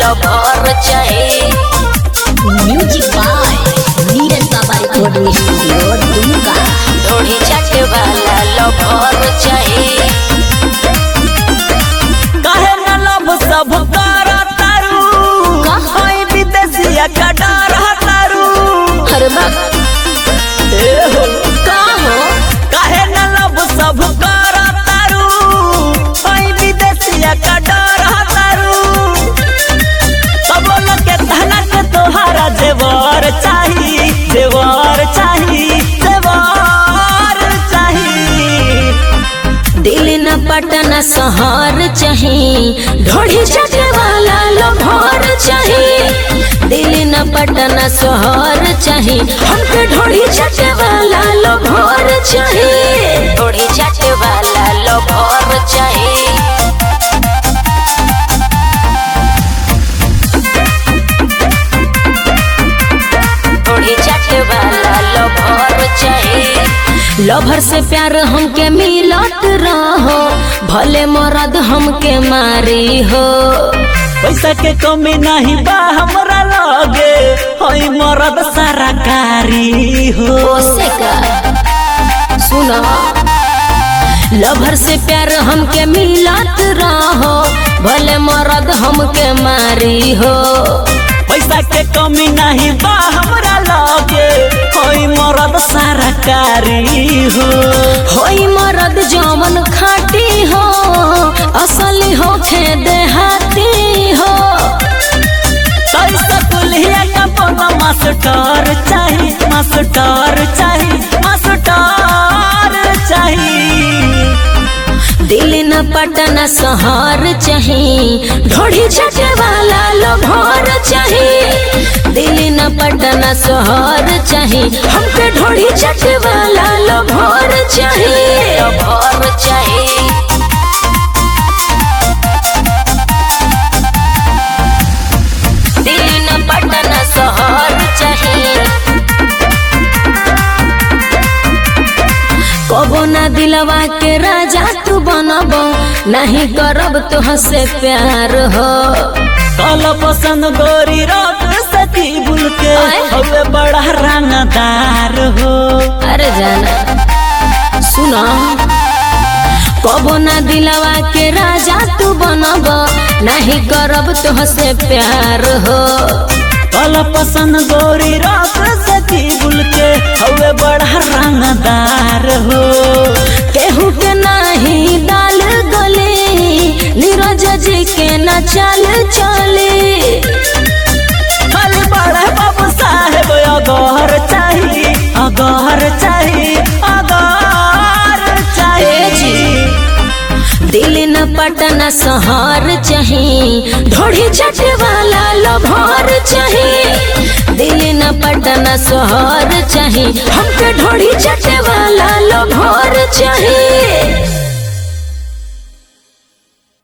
Lover चाही music by Neeraj बाबा recording studio Dumka ढोढ़ी चाटे वाला लभर चाही काहे न लब सब कर तारू होई विदेशिया का डर तारू अरे बा ए हो का हो काहे न लब सब कर तारू होई विदेशिया का डर तारू सब लोग के धना के तोहारा जेवर चाही जेवर चाही जेवर चाही दिल न पटना शहर चाही ढोढ़ी चाटे वाला लभर चाही दिल न पटना शहर चाही हमके ढोढ़ी चाटे वाला लभर चाही ढोढ़ी चाटे वाला लभर चाही ढोढ़ी चाटे वाला लभर चाही लभर से प्यार हमके मिलत रहो भले मरद हमके मारी हो पैसा के कमी नहीं बा हमरा लगे होई मरद सारा कारी हो ओसे का सुनो लभर से प्यार हमके मिलत रहो भले मरद हमके मारी हो पैसा के कमी नहीं बा हमरा लगे होई मरद सारा कारी हो होई मरद जमन खाटी हो असली हो खे देहाती हो पैसा कुलिया का पौना मास्टर चाही मास्टर चाही मास्टर चाही दिल न पटना शहर चाही ढोढ़ी चटे वाला लोभर चाही दिल न पटना शहर चाही हमके ढोढ़ी चटे वाला लोभर चाही लोभर चाही दिल न पटना शहर चाही कबो ना दिलवा के राजा तू बनबो नहीं करब तुहसे प्यार हो कल पसंद गोरी रात सती बुल के आय। हवे बड़ा रंगदार हो अरे जाना सुनो कबो ना दिलवा के राजा तू बनबो नहीं करब तुहसे प्यार हो कल पसंद गोरी रात सती बुल के हवे बड़ा रंगदार हो केहू के नाही दाल गले नीरज जी के न चल चले खाली बड़ा बाबू साहेब अगहर चाही अगहर चाही अगहर ए चाही जी। दिल न पटना शहर चाही ढोढ़ी चटे वाला लभर चाही दिल न पटना शहर चाही हमके ढोढ़ी चटे वाला लभर चाही